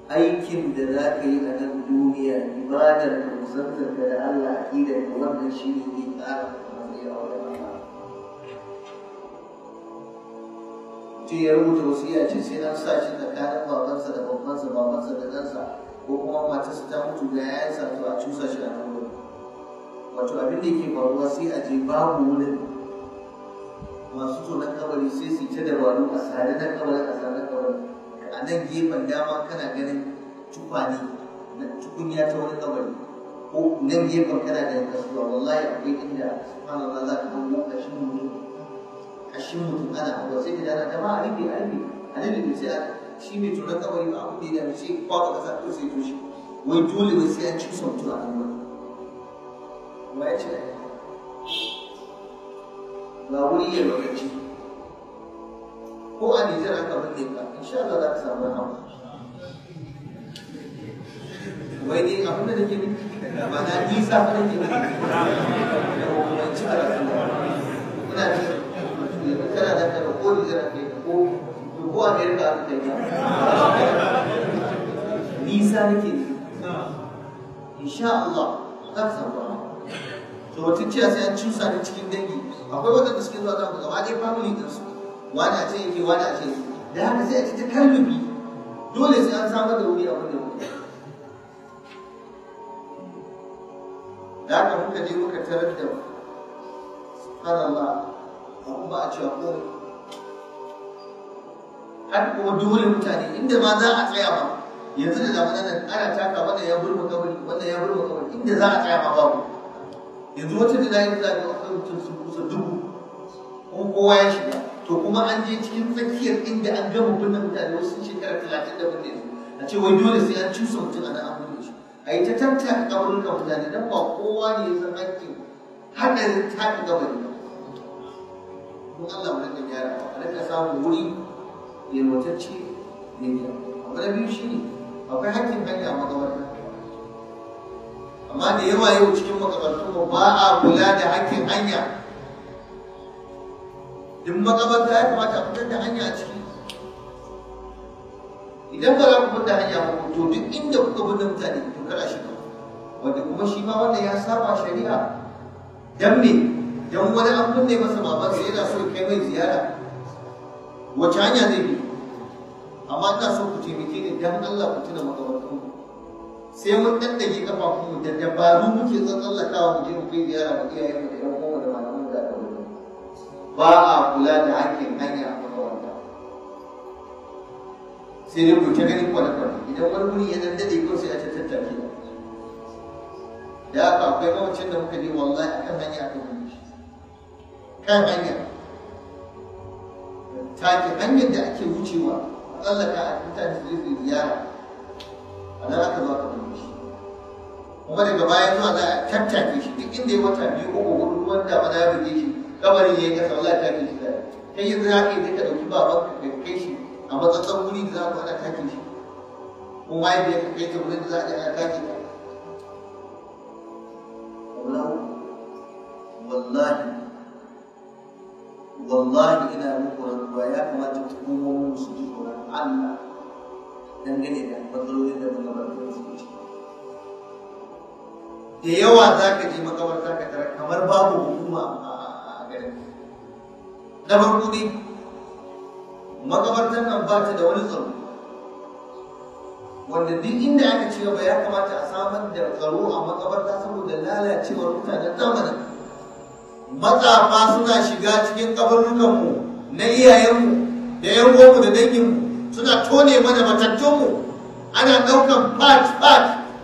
aikin da za ka yi a nan duniya ibadar ka kusantar ka da Allah aqidar ka wannan shi ne zai ƙara matsayi a wajen Allah ce ya rubuta wasiya ce sai na sa shi tsakanin babansa da babbansa babansa da ɗansa ko kuma matarsa ta mutu da yayansa to a cusa shi a nan wurin wato abin da yake faruwa sai a je babu wurin masu tonon kabari sai su ta dabaru a sare na kabarin a sare na kabarin a nan gefen dama kana ganin tukwane na tukunya ta wani kabari ko nan gefen kana ganin kasuwa wallahi akwai inda subhanallah za ka hango kashin mutum kashin mutum ana hawa sai da ana ta ma a rufe a rufe a rufe sai a shi mai tonon kabari ba abu da ya sai kwaba kasa ko sai toshe wai dole wai sai an ci mutum a nan wurin wa ya ce ga wuri ya lokaci ko a Nijar aka binne ka insha Allah za ka samu rahama wai ne abin da nake nufi ba na nisa fa nake nufi da hukumanci a rasu ina da yanzu kana da kana ko Nijar aka yi ko ko Amerika aka yi nisa nake nufi insha Allah za ka samu rahama to wata ciya sai an cusa ni cikin dangi akwai waɗanda suke zuwa zama gaba ɗaya family din su wani a ce yake wani a ce da haka sai a ci ta kallubi dole sai an samar da wuri a wannan wuri da haka muka je muka tarar da subhanallah abu ba a cewa komai har kuma dole mutane inda ma za a tsaya ba yanzu da zamanin nan ana taka wannan ya burma kabari wannan ya burma kabari inda za a tsaya ma babu yanzu wata da nayi zaɓi akwai mutum sun kusa dubu kuma kowa ya shiga to kuma an je cikin tsakiyar inda an gama binne mutane wasu sun shekara talatin da binne su a ce wai dole sai an cusa mutum a nan an binne shi a yi ta tattaka kabarukan mutane don ba kowa ne ya san hakkin haɗarin tafi kabari ba don Allah mu rika gyara a rika samun wuri yalwatacce mai kyau abu na biyu shine akwai hakkin hanya a makabarta amma da yawa yau cikin makabartunmu ba a kula da hakkin hanya duk makabarta ya kamata a fitar da hanya a ciki idan ba za ku fitar da hanya ba to duk inda kuka binne mutane to kada shiga wanda kuma shi ma wannan ya saba shari'a dan me dan wani an binne masa babansa yana so ya kai mai ziyara wace hanya zai bi amma ina so ku taimake ni dan Allah ku tuna makabartunmu sai mun daddage kafafunmu da dabaru muke tsallakawa mu je mu kai ziyara mu iyayen mu da yan uwa da malaman da aka wuce ba a kula da hakkin hanya a makaranta sai dai ku ta ganin kwane-kwane idan wani wuri ya daddade ko sai a ta tattake da haka akwai mawacin da muka je wallahi akan hanya aka wuce shi kan hanya take hanyar da ake wucewa a tsallaka a mutane su zai ziyara a nan aka zo aka binne shi kuma daga baya zuwa za a tattake shi duk inda ya wata biyu uku hudu ruwan da ba ya buge shi kabarin ya yi kasa wala ta ke shi da kai yanzu za ka yi ka ɗauki baban ka ka kai shi a matsatsan wuri da za ku ana take shi ko mahaifiyar ka kai ta wurin da za a je ana take ta wallahi wallahi ina muku rantsuwa ya kamata hukumomin su ji tsoron Allah dangane da matsalolin da magabatar su ci da yawa za ka je makabarta ka tara kamar babu hukuma a garin na farko dai makabartar nan ba ta da wani tsaro wanda duk inda aka ci gaba ya kamata a samar da tsaro a makabarta saboda lalacewar mutanen zamanin matsafa suna shiga cikin kabarnukanmu na iyayenmu da yan uwanmu da danginmu suna tone mana matattunmu ana ɗaukan part-part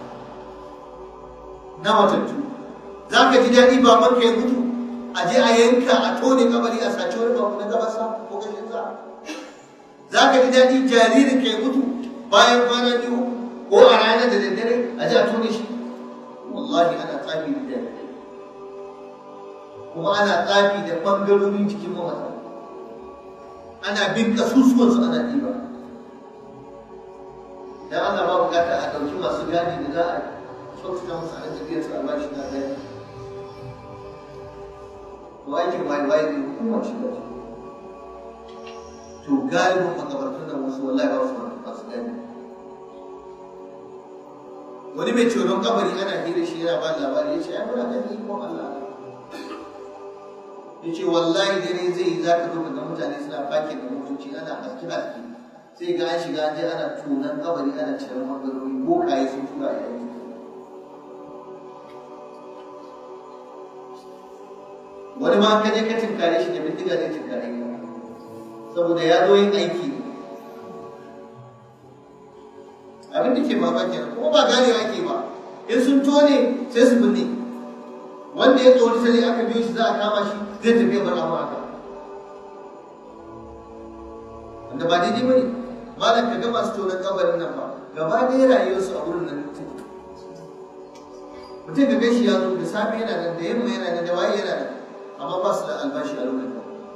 na matattu za ka ji daɗi ba manka ya mutu a je a yanka a tone kabari a sace wani babu na gabasa ko gashin sa za ka ji daɗi jaririn ka ya mutu bayan kwana biyu ko a ranar da daddare a je a tone shi wallahi ana tsafi da daddare kuma ana tsafi da ɓangarorin jikin mamata ana bin kasusuwansu ana ɗiba dan Allah ba bukata a ɗauki masu gadi da za a kyautata musu a tafiyar su a bashi na gadi to aikin waye waye ne hukuma shi da to galibin makabartun nan wasu wallahi ba su masu gadi wani mai tsoron kabari ana hira shi yana ba labari ya ce ai muna ganin ikon Allah ya ce wallahi dare zai yi za ka zo ga mutane suna fakin da motoci ana haske haske sai ga an shiga an je ana tunan kabari ana cirar bangarori bokaye sun tura a yayin wani ma ka je ka tinkare shi da bindiga zai tinkare ka saboda ya zo yin aiki abin da ke mamaki kuma ba ganewa ake ba in sun tone sai su binne wanda ya tsori sai aka biyo shi za a kama shi zai tafi bar abu haka wanda ba daidai bane malam ka ga masu tonon kabarin nan ba gaba ɗaya rayuwarsu a wurin nan mutum mutum ga gashi ya zo da safe yana nan da yamma yana nan da waye yana nan amma ba su da albashi a lokacin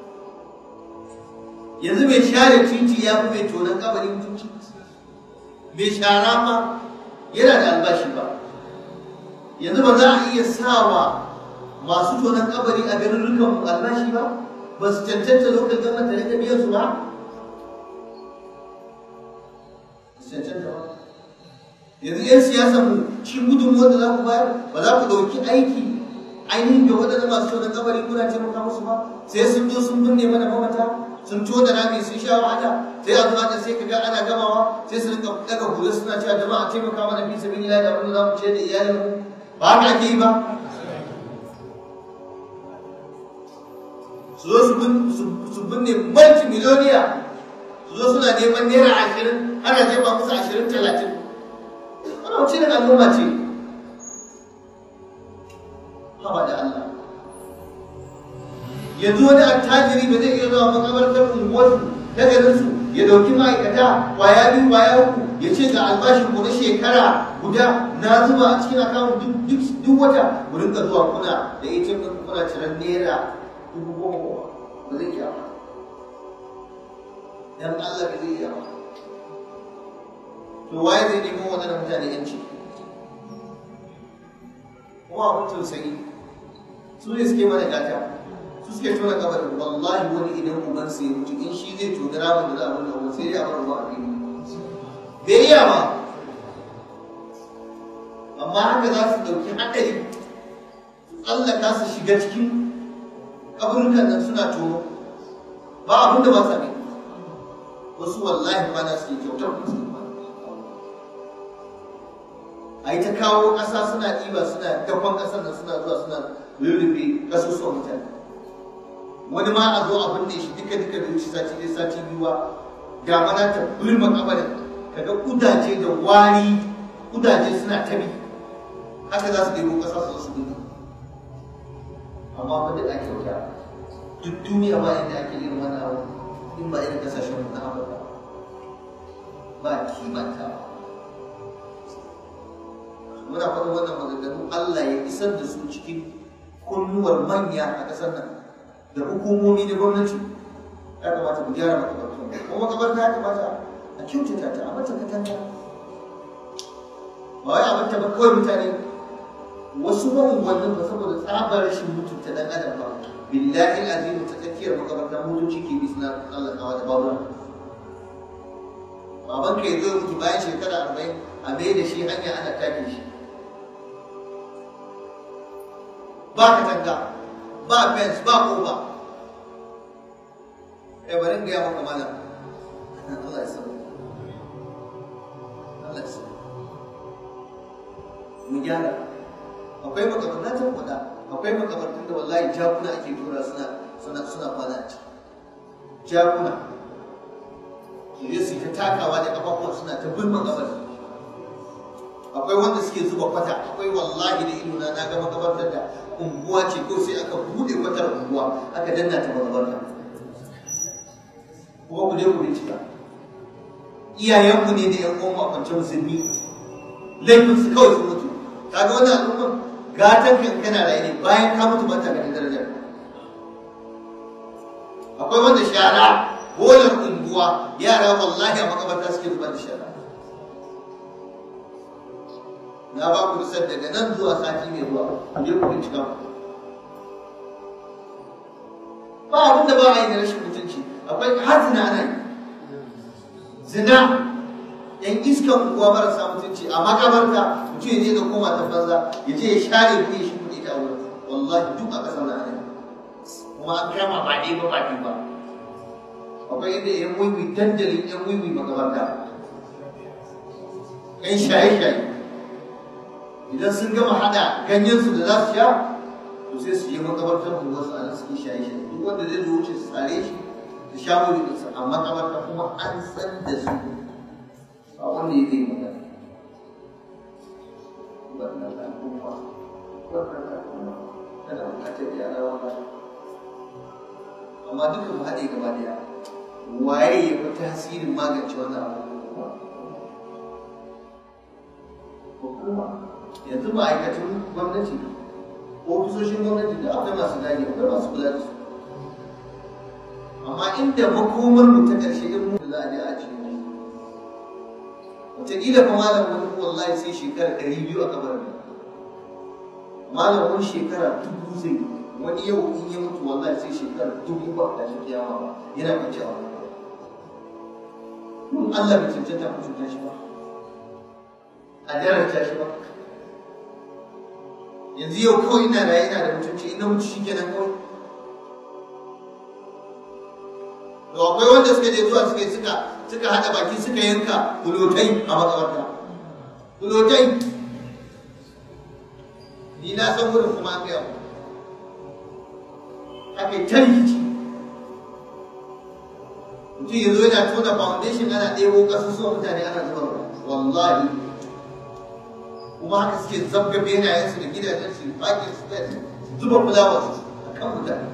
yanzu mai share titi ya fi mai tonon kabarin mutunci mai shara ma yana da albashi ba yanzu ba za a iya sawa masu tonon kabari a garin rukan albashi ba ba su cancanta lokacin gama tare da biyan su ba su cancanta ba yanzu 'yan siyasa mu shi gudun wanda za ku bayar ba za ku ɗauki aiki ainihin da waɗanda masu tonon kabari kuna taimaka musu ba sai sun zo sun binne mana mamata sun tona rami sun sha wahala sai a zuwa da sai ka ga ana gamawa sai su rinka daga hula suna cewa jama'a taimaka mana fi sabilillah da abin da za mu ce da iyalinmu ba haka ake yi ba su zo su binne multi miliyoniya su zo suna neman naira ashirin ana jefa musu ashirin talatin wani wace da al'umma ce haba da Allah yanzu wani attajiri ba zai iya zuwa makabartar unguwarsu ta garinsu ya dauki ma'aikata kwaya biyu kwaya uku ya ce ga albashin ku na shekara guda na zuba a cikin akawun duk wata ku rinka zuwa kuna da ATM ɗin kuna ciran naira dubu goma goma ba zai iya ba dan Allah ba zai iya ba to waye zai nemo wadannan mutane yanci kuma abin tausayi su ne suke mana gata su suke tona kabarin wallahi wani idan uban sai mutu in shi zai tona ramin da za a wani abu sai ya bar ruwa a fili bai iya ba amma haka za su ɗauki haɗari su tsallaka su shiga cikin kaburukan nan suna tono ba abin da ba sa ne wasu wallahi ba na suke kyautar musu a yi ta kawo ƙasa suna ɗiba suna dakon ƙasar nan suna zuwa suna rurrufe ƙasusuwan mutane wani ma a zo a binne shi duka duka da wuce sati ɗaya sati biyu ba ga mana ta burma kabarin kaga kudaje da wari kudaje suna tabi haka za su ɗebo ƙasa su su binne amma ba duk ake wuta duk duniya ba inda ake irin wannan abu in ba irin ƙasashen mu na Afirka ba kimanta ba muna faɗin wannan maganganu Allah ya isar da su cikin kunnuwar manya a ƙasar nan da hukumomi da gwamnati ya kamata ku gyara makabartun kuma makabarta ya kamata a kyautata ta a mata katanga ba wai a mata ba kawai mutane wasu maunguwannin ba saboda tsabar rashin mutunta dan adam ba billahi azimu ta tsakiyar makabarta motoci ke bi suna tsallakawa da babura baban ka ya zo mutu bayan shekara arba'in a mai da shi hanya ana take shi ba katanga ba fence ba kofa eh bari ga maka malam Allah ya sabu Allah ya sabu mu gyara akwai makabarta na tabbata akwai makabartun da wallahi jakuna ake tura suna suna suna kwana a ciki jakuna su je su ta takawa da kafafuwa suna ta bin makabarta akwai wanda suke zuba kwata akwai wallahi da ido na ga makabartar da unguwa ce ko sai aka bude kwatar unguwa aka danna ta makabarta kuma ku je ku bincika iyayenmu ne da yan uwan a kwance musulmi laifin su kawai sun mutu kaga wannan al'umman gatan kan kana raye ne bayan ka mutu ba ta ganin darajar akwai wanda shara bolar unguwa yara wallahi a makabarta suke zubar da shara na ba ku bisar daga nan zuwa sati mai zuwa ku je ku bincika ba abin da ba a yi da rashin mutunci akwai har zina ana yi zina yan iskan unguwa marasa mutunci a makabarta mutum ya je ga koma ta banza ya je ya share kuɗi shi kuɗi ta wurin wallahi duk a ƙasar nan ne kuma an kama ba ɗaya ba ba biyu ba akwai inda yan wiwi dandalin yan wiwi makabarta yan shaye-shaye idan sun gama haɗa ganyensu da za su sha to sai su je makabartar unguwarsu a nan su yi shaye-shaye duk wanda zai zo wuce su tsare shi su sha wiwi ɗinsa a makabarta kuma an san da su ba wanda ya zai magana wannan al'umma wannan al'umma tana buƙatar yara wannan amma duka mu haɗe gaba ɗaya waye ya fi tasirin magance wannan abubuwa hukuma yanzu ma'aikatan gwamnati ofisoshin gwamnati da akwai masu gane akwai masu kula da su amma inda makomar mu ta ƙarshe in mu za a je a cikin wataƙila fa malam wani wallahi sai shekara ɗari biyu a kabarin malam wani shekara dubu zai wani yau in ya mutu wallahi sai shekara dubu ba a tashi kiyama ba yana kwanci a wani kun Allah bai cancanta mutunta shi ba a daraja shi ba yanzu yau kawai ina raye ina da mutunci ina mutu shi kenan kawai to akwai wanda suka je zuwa suka suka suka hada baki suka yanka kulotai a makabarta kulotai ni na san wurin kuma aka yawo aka yi ta rikici mutum yanzu yana tona foundation ana ɗebo ƙasusuwan mutane ana zuba wallahi kuma haka suke zabga benayensu da gidajensu fakin su zuba fulawarsu a kan mutane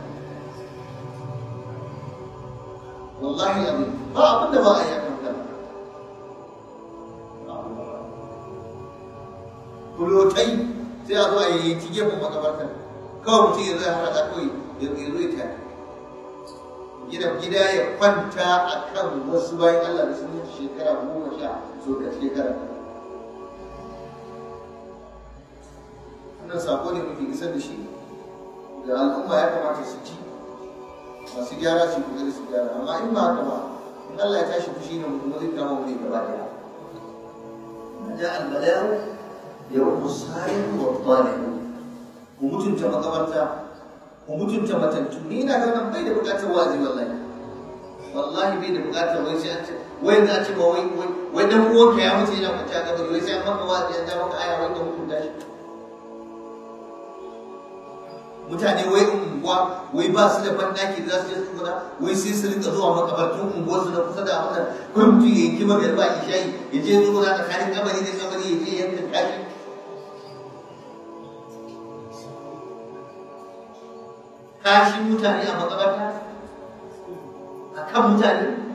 wallahi abin ba abin da ba a yi akan kan kulotai sai a zo a yi ti gefen makabartar kawai mutum ya zo ya harada kawai ya zo ya tare gida gida ya kwanta a kan wasu bayan Allah da sun mutu shekara goma sha so da shekara wannan sako ne muke isar da shi da al'umma ya kamata su ci masu gyara su kokari su gyara amma in ba haka ba in Allah ya tashi fushi ne mutum zai kama mu ne gaba daya ja al-bala'u ya rubu sa'in wa talib ku mutunta makabarta ku mutunta matattu ni ina ganin bai da bukatar wazi wallahi wallahi bai da bukatar wai sai an ce wai za a ce ba wai wai dan uwanka ya mutu yana kwance a kabari wai sai an maka wazi an ja maka aya wai ka mutunta shi mutane wai unguwa wai ba su da bandaki da za su je su tsuguna wai sai su rinka zuwa makabartun unguwar su na kusa da wannan kuma mutum ya yanki magarba ya shayi ya je tsuguna tsakanin kabari da kabari ya je yanka kashi kashi mutane a makabarta a kan mutane